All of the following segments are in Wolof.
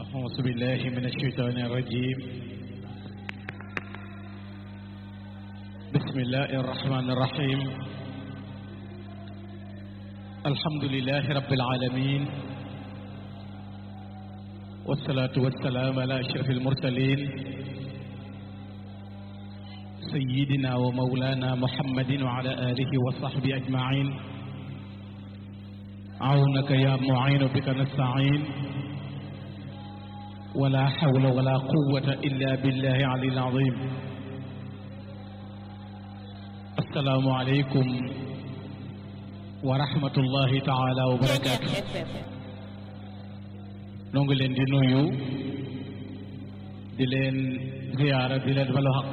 أعوذ بالله من الشيطان الرجيم بسم الله الرحمن الرحيم الحمد لله رب العالمين والصلاة والسلام على أشرف المرسلين سيدنا ومولانا محمد وعلى آله وصحبه أجمعين عونك يا معين بك نستعين ولا حول ولا قوة إلا بالله العلي العظيم السلام عليكم ورحمة الله تعالى وبركاته noo ngi leen di nuyu di leen ziyaara di leen balu xaq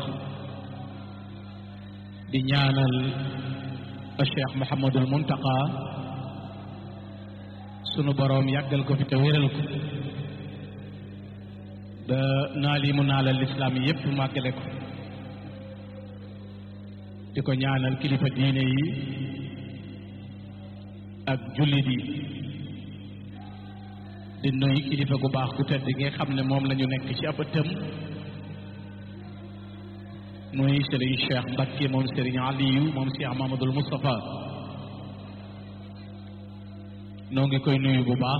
di ñaanal Cheikh Mouhamadul Muntaqa sunu boroom yàggal ko fi te wéral ko ba naal yi mu naalal lislaam yi yépp màggale ko di ko ñaanal kilifa diine yi ak jullit yi di nuyu kilifa gu baax gu tedd gi nga xam ne moom la ñu nekk ci ab ëttam muy Serigne Cheikh Mbacke moom Serigne Aliou moom Cheikh Mamadul Moustapha noo ngi koy nuyu bu baax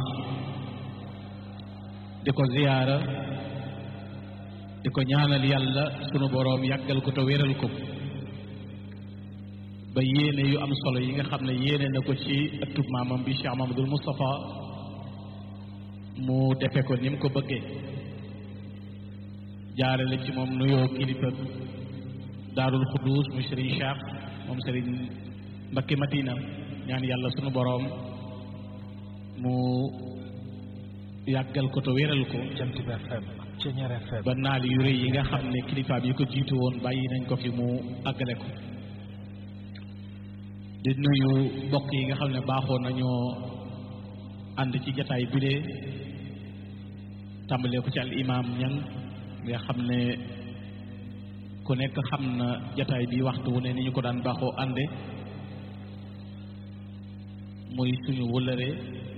di ko ziyaara di ko ñaanal yàlla sunu boroom yàggal ko te wéral ko ba yéene yu am solo yi nga xam ne yéene na ko ci ëttub maamam bi Cheikh Mamadul Moustapha mu defe ko ni mu ko bëggee jaarale ci moom nuyoo kilifa daarul xuduus mu Serigne Cheikh moom Serigne Mbacké Madina ñaan yàlla sunu boroom mu yàggal ko te wéral ko Jant bi FM Ceñeer FM ba naal yu rëy yi nga xam ne kilifaam yi ko jiitu woon bàyyi nañ ko fi mu àggale ko di nuyu mbokk yi nga xam ne baaxoo nañoo ànd ci jataay bile tàmbalee ko ci al imaam ñang nga xam ne ku nekk xam na jataay bi waxtu wu ne ni ñu ko daan baaxoo ànde muy suñu wëllëre